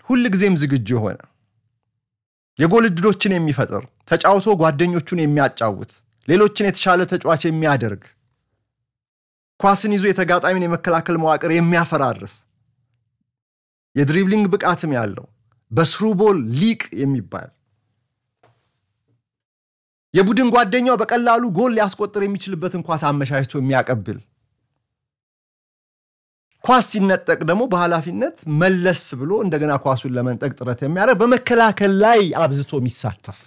ሁል ጊዜም ዝግጁ የሆነ የጎል ዕድሎችን የሚፈጥር ተጫውቶ ጓደኞቹን የሚያጫውት ሌሎችን የተሻለ ተጫዋች የሚያደርግ ኳስን ይዞ የተጋጣሚን የመከላከል መዋቅር የሚያፈራርስ የድሪብሊንግ ብቃትም ያለው በስሩቦል ሊቅ የሚባል የቡድን ጓደኛው በቀላሉ ጎል ሊያስቆጥር የሚችልበትን ኳስ አመቻችቶ የሚያቀብል ኳስ ሲነጠቅ ደግሞ በኃላፊነት መለስ ብሎ እንደገና ኳሱን ለመንጠቅ ጥረት የሚያደርግ በመከላከል ላይ አብዝቶ የሚሳተፍ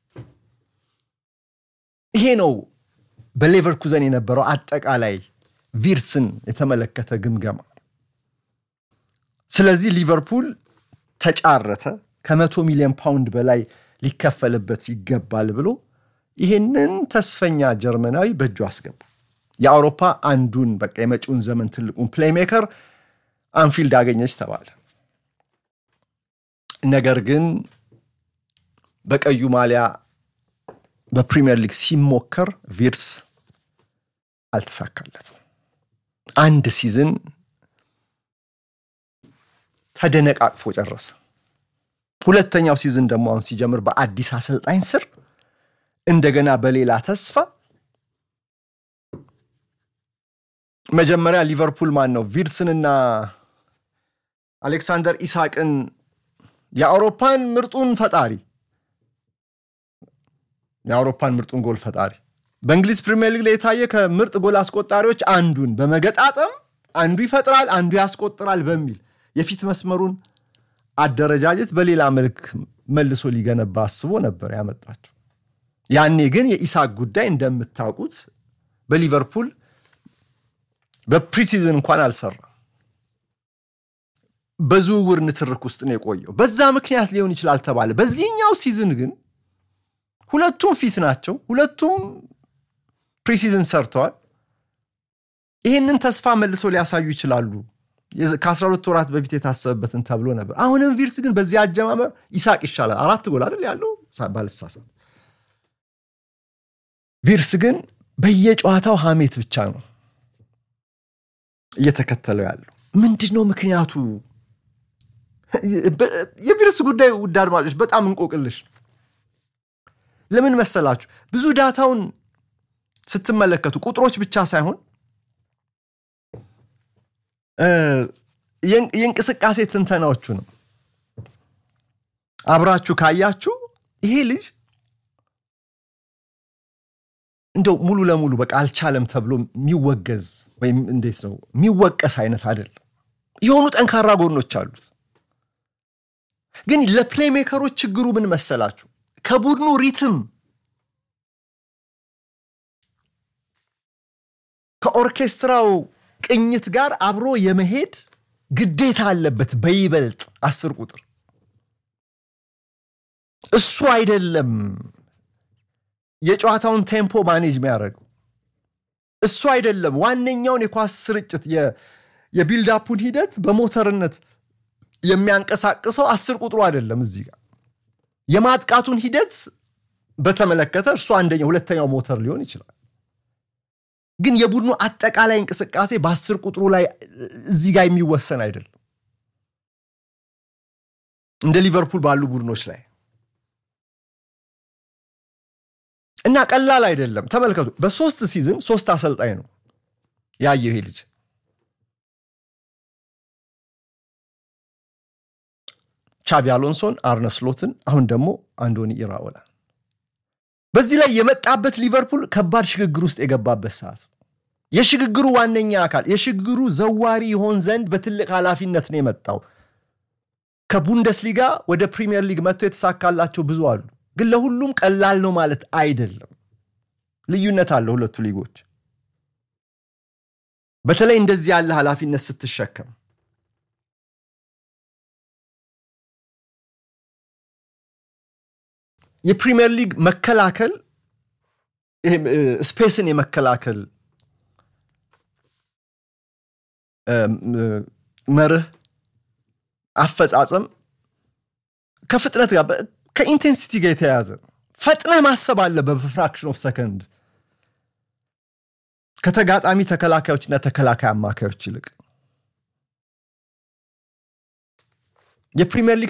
ይሄ ነው በሌቨርኩዘን የነበረው አጠቃላይ ቪርስን የተመለከተ ግምገማ። ስለዚህ ሊቨርፑል ተጫረተ፣ ከመቶ ሚሊዮን ፓውንድ በላይ ሊከፈልበት ይገባል ብሎ ይህንን ተስፈኛ ጀርመናዊ በእጁ አስገባ። የአውሮፓ አንዱን በቃ የመጪውን ዘመን ትልቁን ፕሌይሜከር አንፊልድ አገኘች ተባለ። ነገር ግን በቀዩ ማሊያ በፕሪሚየር ሊግ ሲሞከር ቪርስ አልተሳካለትም። አንድ ሲዝን ተደነቃቅፎ ጨረሰ። ሁለተኛው ሲዝን ደግሞ አሁን ሲጀምር በአዲስ አሰልጣኝ ስር እንደገና በሌላ ተስፋ መጀመሪያ ሊቨርፑል ማን ነው ቪርስንና አሌክሳንደር ኢሳቅን የአውሮፓን ምርጡን ፈጣሪ የአውሮፓን ምርጡን ጎል ፈጣሪ በእንግሊዝ ፕሪሚየር ሊግ ላይ የታየ ከምርጥ ጎል አስቆጣሪዎች አንዱን በመገጣጠም አንዱ ይፈጥራል፣ አንዱ ያስቆጥራል በሚል የፊት መስመሩን አደረጃጀት በሌላ መልክ መልሶ ሊገነባ አስቦ ነበር ያመጣቸው። ያኔ ግን የኢሳቅ ጉዳይ እንደምታውቁት በሊቨርፑል በፕሪሲዝን እንኳን አልሰራም። በዝውውር ንትርክ ውስጥ ነው የቆየው። በዛ ምክንያት ሊሆን ይችላል ተባለ። በዚህኛው ሲዝን ግን ሁለቱም ፊት ናቸው። ሁለቱም ፕሪሲዝን ሰርተዋል። ይህንን ተስፋ መልሰው ሊያሳዩ ይችላሉ። ከ12 ወራት በፊት የታሰበበትን ተብሎ ነበር። አሁንም ቪርስ ግን በዚህ አጀማመር ይሳቅ ይሻላል። አራት ጎል አይደል ያለው ባልሳሳት። ቪርስ ግን በየጨዋታው ሀሜት ብቻ ነው እየተከተለው ያለው። ምንድን ነው ምክንያቱ? የቪርስ ጉዳይ ውድ አድማጮች በጣም እንቆቅልሽ ነው። ለምን መሰላችሁ? ብዙ ዳታውን ስትመለከቱ ቁጥሮች ብቻ ሳይሆን የእንቅስቃሴ ትንተናዎቹ ነው አብራችሁ ካያችሁ ይሄ ልጅ እንደው ሙሉ ለሙሉ በቃ አልቻለም ተብሎ የሚወገዝ ወይም እንዴት ነው የሚወቀስ አይነት አይደለም። የሆኑ ጠንካራ ጎኖች አሉት። ግን ለፕሌይሜከሮች ችግሩ ምን መሰላችሁ? ከቡድኑ ሪትም ከኦርኬስትራው ቅኝት ጋር አብሮ የመሄድ ግዴታ አለበት። በይበልጥ አስር ቁጥር እሱ አይደለም የጨዋታውን ቴምፖ ማኔጅ የሚያደርገው እሱ አይደለም። ዋነኛውን የኳስ ስርጭት የቢልዳፑን ሂደት በሞተርነት የሚያንቀሳቅሰው አስር ቁጥሩ አይደለም። እዚህ ጋር የማጥቃቱን ሂደት በተመለከተ እርሱ አንደኛው ሁለተኛው ሞተር ሊሆን ይችላል። ግን የቡድኑ አጠቃላይ እንቅስቃሴ በአስር ቁጥሩ ላይ እዚህ ጋር የሚወሰን አይደለም። እንደ ሊቨርፑል ባሉ ቡድኖች ላይ እና ቀላል አይደለም። ተመልከቱ፣ በሶስት ሲዝን ሶስት አሰልጣኝ ነው ያየው ይሄ ልጅ። ቻቢ አሎንሶን፣ አርነ ስሎትን፣ አሁን ደግሞ አንዶኒ ኢራኦላን። በዚህ ላይ የመጣበት ሊቨርፑል ከባድ ሽግግር ውስጥ የገባበት ሰዓት የሽግግሩ ዋነኛ አካል የሽግግሩ ዘዋሪ ይሆን ዘንድ በትልቅ ኃላፊነት ነው የመጣው። ከቡንደስሊጋ ወደ ፕሪሚየር ሊግ መጥተው የተሳካላቸው ብዙ አሉ። ግን ለሁሉም ቀላል ነው ማለት አይደለም። ልዩነት አለ ሁለቱ ሊጎች። በተለይ እንደዚህ ያለ ኃላፊነት ስትሸከም የፕሪሚየር ሊግ መከላከል ስፔስን የመከላከል መርህ አፈጻጸም ከፍጥነት ጋር ከኢንቴንሲቲ ጋር የተያያዘ ነው። ፈጥነህ ማሰብ አለ በፍራክሽን ኦፍ ሰከንድ ከተጋጣሚ ተከላካዮችና ተከላካይ አማካዮች ይልቅ የፕሪሚየር ሊግ